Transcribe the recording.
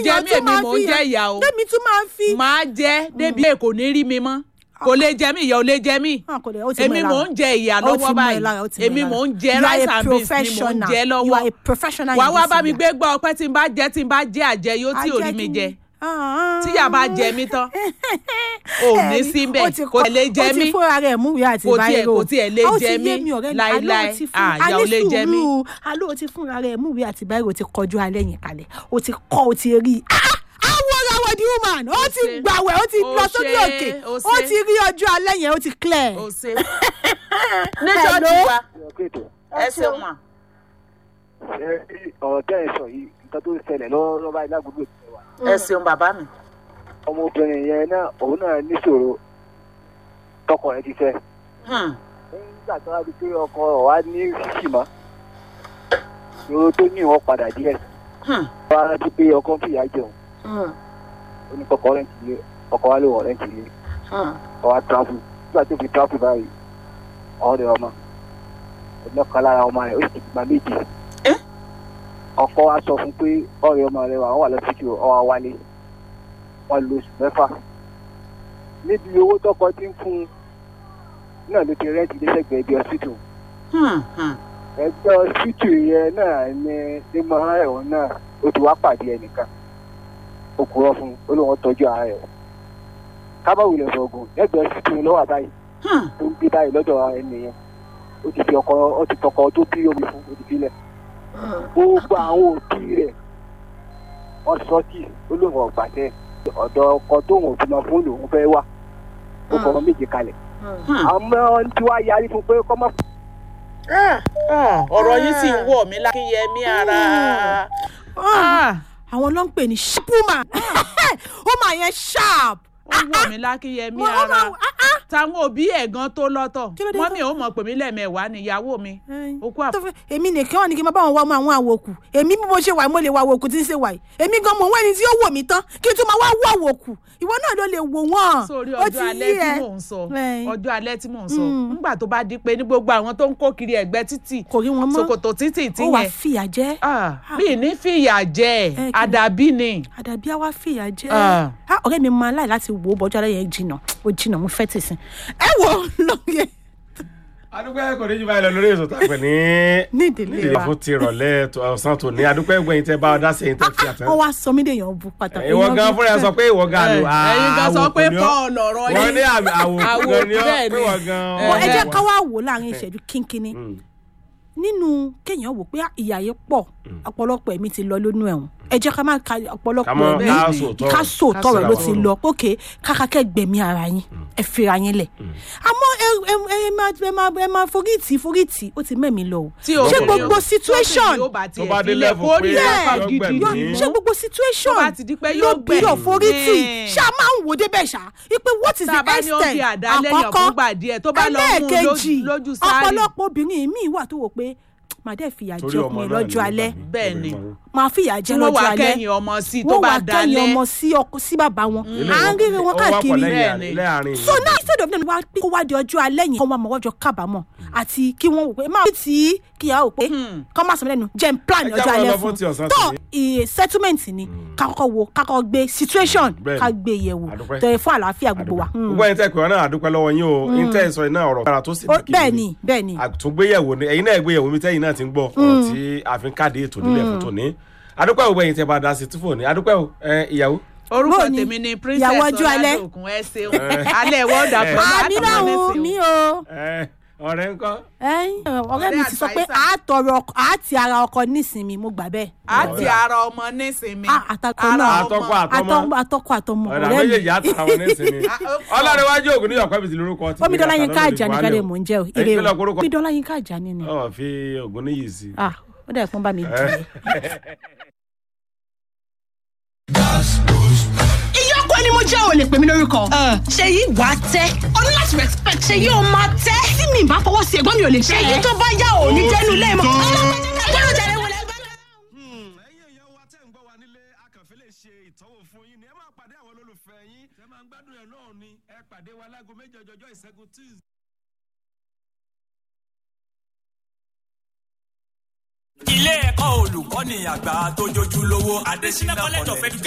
jẹ èèyàn mí tún èmi máa mò fi ń jẹ yàn- ìyà o tẹ́mi tún máa fi. máa jẹ débi èkó ní rí mi mọ́ kò lè jẹ mí ìyà ò lè jẹ mí Ah, kò lè- ó ti mọ̀ èmi ẹ́ mò lára. ń jẹ ìyà Ó ti lọ́wọ́ mọ̀ ẹ́ báyìí lára, ó ti mọ̀ ẹ́ èmi lára. mò ń jẹ You are rice a and beans ni mò ń professional. jẹ You are lọ́wọ́ a professional wàá in wá this bá mi area. gbé gbọ́ ọpẹ́ tí n bá jẹ tí n bá jẹ àjẹ yóò tí ò rí mi jẹ tíyà bá jẹ mí tán ò ní síbẹ̀ kò lè jẹ ó ti mí fúnra rẹ̀ múwèé àti Kò tiẹ̀- báírò kò tiẹ̀ lè Ó ti jẹ yé mí mi ọ̀rẹ́ mi, láíláí. àló ó ti fún- Ah, ìyà a ní ò lè jẹ mí. sùúrù. àló ó ti fúnra rẹ̀ múwèé àti báírò ti kọjú alẹ́ yẹn kalẹ̀ ó ti kọ́ ó ti rí i àwọn ọ̀rọ̀ àwọn the woman ó ti ṣe. gbàwẹ̀ ó ti Ó lọ sórí ṣe, òkè ó ó ṣe. ti rí ọjọ́ alẹ́ yẹn ó ti clear. ò ṣe níjọ́ tí wa ẹ ṣeun mà ọ̀rọ̀ tẹ́ ẹ sọ yìí nǹkan tó ṣẹlẹ̀ lọ́wọ́ báyìí lágbègbè tí wà. ẹ ṣeun bàbá mi. ọmọbìnrin yẹn náà òun náà níṣòro tọkọ rẹ̀ ti fẹ́. Hmm. nígbà tó wá di pé ọkọ rẹ̀ wá ní sísì mọ́ ìṣòro tó ní ìwọ̀n padà díẹ̀. Hmm. wọ́n á rántí pé ọkọ ń fìyà jẹun Hmm. ó ní kọ́kọ́ rẹ̀ ń tìlé ọkọ wa ló wọ̀ rẹ̀ ń tìlé Hmm. ọkọ wa tráfù nígbà tó fi tráfù báyìí ọ̀rẹ́ ọmọ ọlọ́kan lára ọmọ rẹ̀ ó sì ti gba méjì. Eh? ọkọ wa sọ fún pé ọ̀rẹ́ ọmọ rẹ̀ wà wọ́n wà lọ́sítì ọwọ́ wálé wọ́n lo oṣù mẹ́fà níbi owó tọkọ ti ń fún un náà ló ti rẹ́ǹtì lẹ́sẹ̀gbẹ̀ẹ́ ibi ọsítù Hmm. Hmm. ẹgbẹ́ ọsítù yẹn náà ní nímọ̀ ẹ̀wọ̀n náà ó ti wá pàdé ẹnìkan ó kúrọ́ fún un ó lóun tọ́jú ara rẹ̀ kábàwìlẹ̀ fọ̀gùn ẹgbẹ́ ọsítù yẹn lọ́wọ́ báyìí Hmm. tó ń gbé báyìí lọ́dọ̀ ẹni yẹn ó ti fi ọkọ ó ti tọkọ tó bí omi fún ó ti filẹ̀ gbogbo àwọn òbí rẹ̀ wọ́n sọ tí ó lóun ọ̀gbà tẹ ọ̀dọ̀ ọkọ tóun ò bímọ fún lòun fẹ́ wà ó fọmọ méje kalẹ̀ Hmm. àmọ́ tí wàá yarí fún pé kọ́ mọ́ ọ̀rọ̀ yìí sì ń wọ̀ mí lákìyẹmí ara. Ah, àwọn ló ń pè ní shipuma ó máa yẹn sharp. ó ń wọ̀ mí lákìyẹmí Mo- ó ara. máa- ah, ah. táwọn òbí ẹ̀ gan tó lọ́tọ̀ Kí ló dé wọ́n tó- mi ò mọ̀ pé mí lẹ́ẹ̀mẹwàá níyàwó mi ó kú àpò. tó fẹ́ èmi nìkan wọn ni kí n máa bá wọn wá ọmọ àwọn àwòkù èmi bí mo ṣe wà mo lè wá àwòkù tí ń ṣe wà yìí èmi gan mọ̀ wọ́n ẹni tí ó wò mí tán kí n tún máa wá wọ àwòkù ìwọ náà ló lè wò wọ́n. sórí Ó ọjọ́ ti alẹ́ yé tí ẹ. mò ń sọ Ẹ̀yin. ọjọ́ alẹ́ tí mò ń sọ Mm. nígbà tó bá di pé ní gbogbo àwọn tó ń kó kiri ẹ̀gbẹ́ títì kò rí wọn mọ́ ṣòkòtò títì tí ó wàá yẹn fìyà jẹ Ah, bí ní fìyà jẹ kí ni? àdàbí ni àdàbí àwa fìyà jẹ Ah. Ah, ọ̀rẹ́ mi máa láì láti wò ó bọ́jú alẹ́ yẹn jìnnà ó jìnnà mo fẹ́ tẹ̀sí ẹ wò lóye adúpẹ́ kò ní jù báyìí lọ lórí èso tàpẹ́ ní ní ìdílé nídìí wa fún ti rọ̀lẹ́ tó- ọ̀sán tó ní adúpẹ́ gbẹ̀yìn tẹ́ bá ọ dá sí ẹ̀yìn tẹ́ fi àtẹ́. wọ́n wá sọ mí dèèyàn bu pàtàkì ìwọ gan fúnra ẹ sọ pé ìwọ gan Eh, àlò ẹ̀yin gan sọ pé àwòkù ni ọ́. Paul ọ̀rọ̀ wọ́n yìí. ní àmì àwòkù Àwòkù gan ni ọ́ bẹ́ẹ̀ pé ni. wọ́n gan. Eh, Wọ́n ẹ jẹ́ wọ́n- ká wá wò láàrin ìṣẹ́jú kínkínní Mm. nínú kéèyàn wò pé ìyà yìí pọ̀ ọ̀pọ̀lọpọ̀ ẹ̀mí ti lọ lónú ẹ̀wọ̀n ẹ jẹ́ ká má ka ká ọ̀pọ̀lọpọ̀ mọ́ ẹ̀mí ká sòótọ́ ká ọ̀rọ̀. sòótọ́ rẹ̀ ló ti sòótọ́ lọ pókè kákàkẹ́ gbẹ̀mí ara yín ẹ fira yín lẹ̀ àmọ́ ẹ ẹ ẹ máa ẹ máa ẹ máa forítì forítì ó ti mẹ́mi lọ o tí ṣé obìnrin gbogbo yóò- situation tóbìnrin yóò bá tiẹ̀ Tó bá dé filẹ̀ level kó pé ní yóò ẹ̀kọ́ gidi gbẹ̀mí. ṣé gbogbo situation Tó bá ti di pé ló yóò bí yóò gbẹ̀mí. forítì Eh. ṣá máa ń wò débẹ̀ ṣá ipe what is tá a the bá ní ó fi extent àdá lẹ́yìn fúngbà díẹ̀ tó bá lọ mú un ẹlẹ́ẹ̀kejì lójú- lójú sáré ọ̀pọ̀lọpọ̀ obìnrin míì wà tó wò pé màá dẹ̀ fìyà torí jẹ ọmọ ọkùnrin náà lọ́jọ́ alẹ́ Bẹ́ẹ̀ ni. máa fìyà tí jẹ wọ́n lọ́jọ́ wá alẹ́ kẹ́yìn ọmọ sí tó wọ́n bá wá kẹ́yìn dalẹ̀ ọmọ sí ọkọ sí bàbá wọn Ilé à ń rí wọn ó wá pọ̀ káàkiri lẹ́yìn Bẹ́ẹ̀ ni. láàrin so now instead of them wá pé kó wá di ọjọ́ alẹ́ yẹn kó wá mọ̀ wọ́jọ́ kábàámọ̀ àti kí wọ́n wò pé máa tí kí ìyá wò pé kọ́ máa sọ mí lẹ́nu jẹ́ n plan Ẹ ọjọ́ jáwọ́ alẹ́ lọ fún fún ti ọ̀sán tó tòní. iye settlement ni ká kọ́kọ́ wo ká kọ́kọ́ gbé situation Bẹ́ẹ̀ ni. ká gbé yẹ̀wò Àdúpẹ́. tó yẹ fún àlàáfíà gbogbo wa. Mm. gbogbo ẹ̀yin tẹ́ pé wọn náà àdúpẹ́ lọ́wọ́ yín o yín tẹ́ sọ iná ọ̀rọ̀ kára tó sì Ó- dùn bẹ́ẹ̀ ni bẹ́ẹ̀ ni àtúngbéyẹ̀wò ni ẹ̀yin náà gbéyẹ̀wò mi tẹ́yin náà ti ń gbọ́ ọ̀rọ̀ tí a fi ń káàdé ètò nílẹ̀ fún tòní adúpẹ́ gbogbo ẹ̀yin tẹ́ bá dá sí túfò ní adúpẹ́ o ẹ, ìyàwó orúkọ Bóò ni? tèmi ni princess Ìyàwó ọjọ́ alẹ́. ọládòkun ẹ ṣeun alẹ́ wọ́ọ̀dà pẹ̀lú àmì náà wò mí o ẹ, ọ̀rẹ́ ńkọ́ ẹ̀yin, ọ̀rẹ́ mi ti sọ pé advisor. àtọrọ àti ara ọkọ nísìnyí mo gbà bẹ́ẹ̀. àti ara ọmọ nísìnyí Ah, àtàkọ ara náà. àtọkọ àtọmọ Àtọmọ- àtọkọ àtọmọ ọ̀rẹ́ ọ̀rẹ́ mi méjèèjì àtàwọn nísìnyí ọlọ́rẹ̀wájú ògùn ní ọ̀pẹ́ bìtì lórúkọ ti omidola yín ká àjà nìkan lè mò ń jẹ o ire kílọ̀ o korúkọ omidola yín ká àjà ni ni ọ̀ fi ògùn níyì sí i. ah ó dẹ̀ pọ́n bá mi jẹ. ìyọkọ ni mo jẹ́ ò lè pè mí lórúkọ. ṣèyí wà á tẹ́ ọ ní láti respect ṣèyí ò máa tẹ́. tí mi bá fọwọ́ sí ẹ̀gbọ́n mi ò lè tẹ́. ṣèyí tó bá yá ò ní jẹ́nu ilé mọ́. ọlọ́pàá jẹ́ wọlé ẹgbẹ́ náà. ẹ̀yin èèyàn wa tẹ́ ń gbọ́ wa nílé akànfẹ́ lè ṣe ìtọ́wò fún yín ni ẹ máa pàdé àwọn olólùfẹ́ yín ẹ máa ń gbádùn ẹ̀ náà ni ẹ pàdé wa láago méjì ọjọ́jọ́ ìṣẹ́gun tuesday. ilé ẹ̀kọ́ olùkọ́ni àgbà tó jójú lówó adésínà college of education